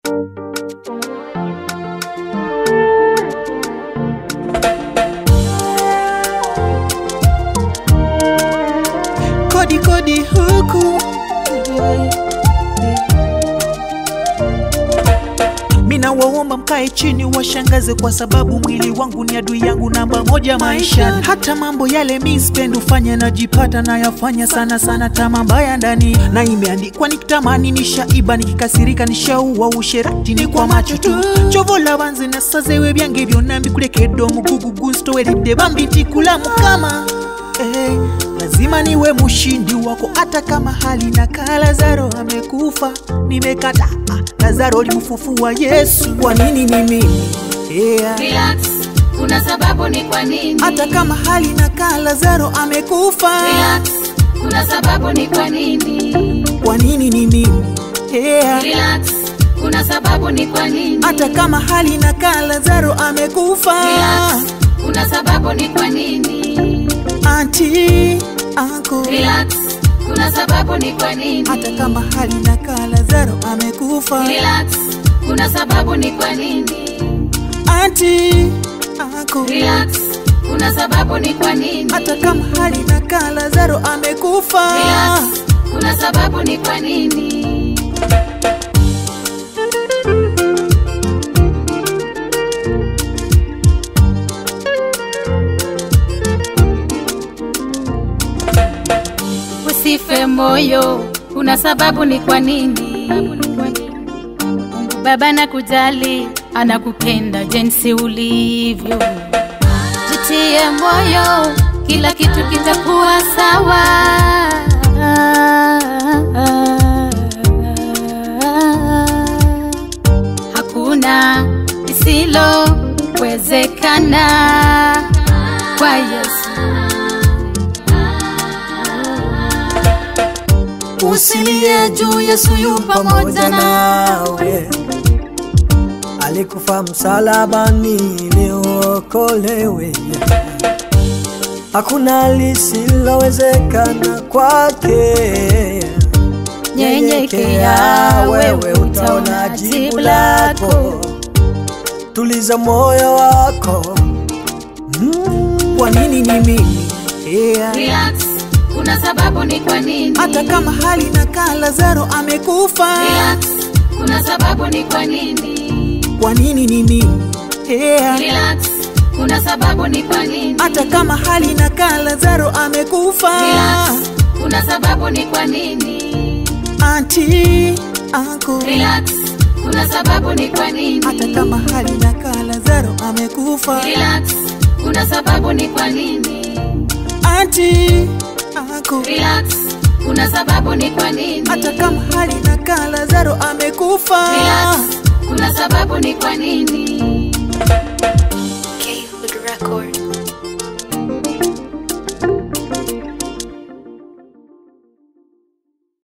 kodi kodi huku mina waomba mkae chini washangaze kwa sababu mwili wangu ni adui yangu namba moja maisha hata mambo yale mi spendi ufanya najipata nayafanya sana sana tama mbaya ndani na imeandikwa nikitamani nishaiba nikikasirika nishaua usherati ni kwa macho tu chovola banze nasazewe byange byonna mbikulekedde omugugugu nsitowelidde bambitikulamu kama eh, lazima niwe mshindi wako hata kama hali na kaa lazaro amekufa nimekata lazaro limfufua yesu kwa nini ni mimi yeah. Relax, kuna sababu ni kwa nini? hata kama hali na kaa lazaro amekufa Relax, kuna sababu ni kwa nini? kwa nini ni mimi yeah. Relax, kuna sababu ni kwa nini? hata kama hali na kaa lazaro amekufa Relax, kuna sababu ni kwa nini? anti anko Relax, kuna sababu ni kwa nini? hata kama hali na kaa lazaro amekufa Relax, kuna sababu ni kwa nini? anti anko Relax, kuna sababu ni kwa nini? hata kama hali na kaa lazaro amekufa Relax, kuna sababu ni kwa nini? Usife moyo, kuna sababu ni kwa nini? Mungu Baba anakujali, anakupenda jinsi ulivyo. Jitie moyo, kila kitu kitakuwa sawa. Hakuna lisilowezekana kwa Yesu. Usilie juu, Yesu yu pamoja nawe. Alikufa msalabani ili uokolewe. Hakuna lisilowezekana kwake. Nyenyekea, wewe utaona jibu lako. Tuliza moyo wako. kwa nini ni mimi yeah. Relax, kuna sababu ni kwa nini? hata kama hali na kaa lazaro amekufa Relax, kuna sababu ni kwa nini? kwa nini ni mimi yeah. Relax, kuna sababu ni kwa nini? hata kama hali na kaa lazaro amekufa Relax, kuna sababu ni kwa nini? anti anko Relax, kuna sababu ni kwa nini? hata kama hali na kaa lazaro amekufa Relax, kuna sababu ni kwa nini? anti anko Relax, kuna sababu ni kwa nini? hata kama hali na kaa lazaro amekufa Relax, kuna sababu ni kwa nini?